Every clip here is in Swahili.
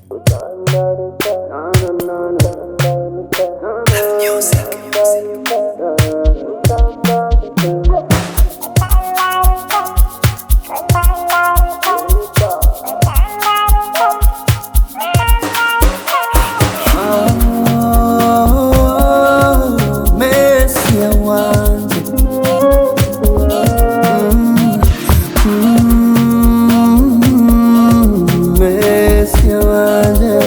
Mesia wanje Mesia wanje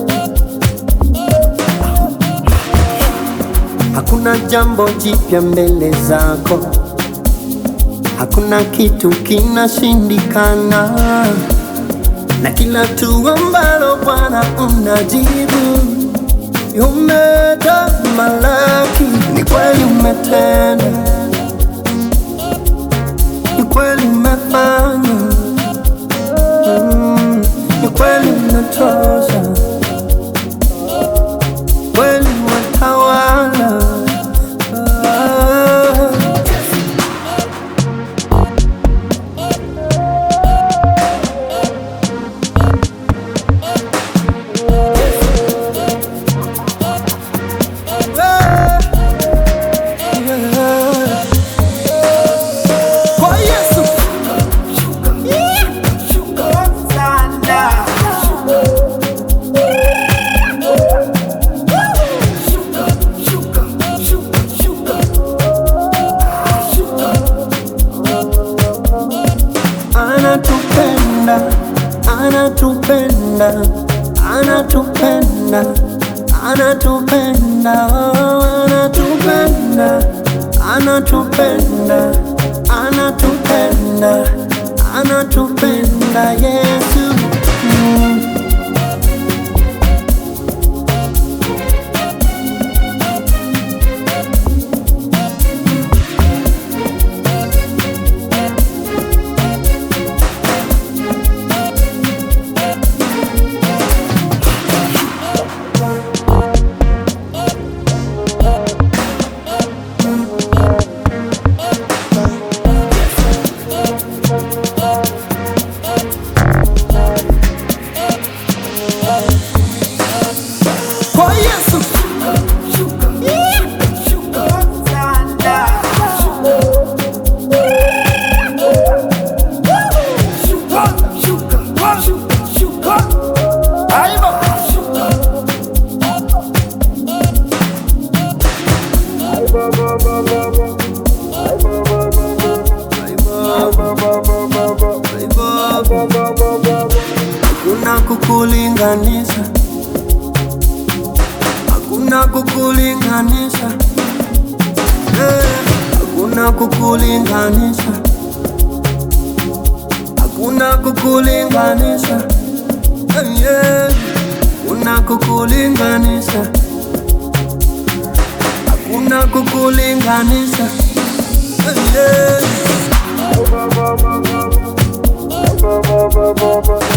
Hakuna jambo jipya mbele zako, hakuna kitu kinashindikana, na kila tu ambalo Bwana unajibu umetamalaki. Ni kweli umetenda, ni kweli umefanya, mm, ni kweli unatosha, kweli watawala. Ah. Kwa Yesu anatupenda, anatupenda, anatupenda, anatupenda, oh, anatupenda, anatupenda, anatupenda, anatupenda Yesu. Mm. Kwa Yesu hakuna kukulinganisha, hakuna kukulinganisha, Eh, hakuna kukulinganisha, hakuna kukulinganisha, Eh, yeah. hakuna kukulinganisha, hakuna kukulinganisha, Eh, yeah.